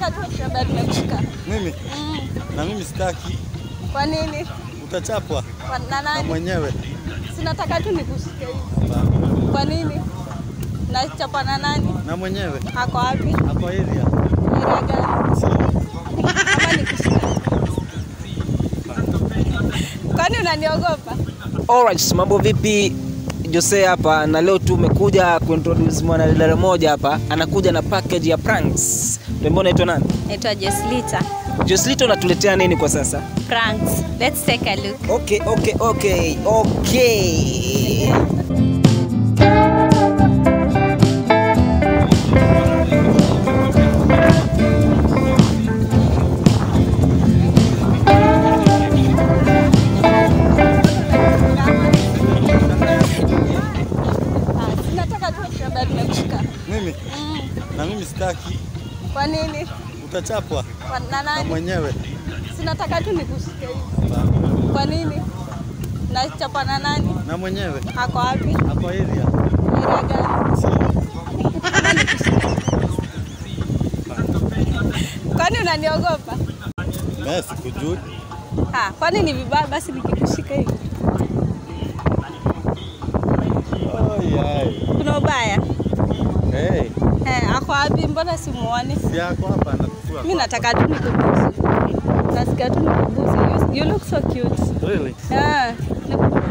nataka tu kusema nimekushika. Mimi Mm. na mimi sitaki, Kwa nini? utachapwa Kwa na na nani? mwenyewe. Sinataka tu nikushike hivi. Kwa nini? Nachapa na nani? Na mwenyewe Ako wapi? hapo area Area gani? Kama nikushika. Kwani unaniogopa? Alright, mambo vipi? Jose hapa na leo tumekuja kuintroduce mwanadada mmoja hapa, anakuja na package ya pranks. Rembo unaitwa nani? Naitwa Jeslita. Joslito unatuletea nini kwa sasa? Pranks. Let's take a look. Okay, okay, okay, okay. Ah, Sinataka tu kusema nimekushika. mimi Mm. na mimi sitaki, Kwa nini? utachapwa Kwa na na nani? mwenyewe. Sinataka tu nikushike hivi. Kwa nini? Nachapa na nani? Na mwenyewe Ako wapi? hapo area Area gani? Kama nikushika. Kwani unaniogopa? mimi sikujui. Ah, kwani ni vibaya basi nikikushika hivi? Ai, ai. Kuna ubaya? Hey, Eh, ako wapi? Mbona simuoni? si yako hapa anakufua. Mimi nataka tu nikuguse. Nasikia tu nikuguse. You, you look so cute. Really? Yeah, nikuguse.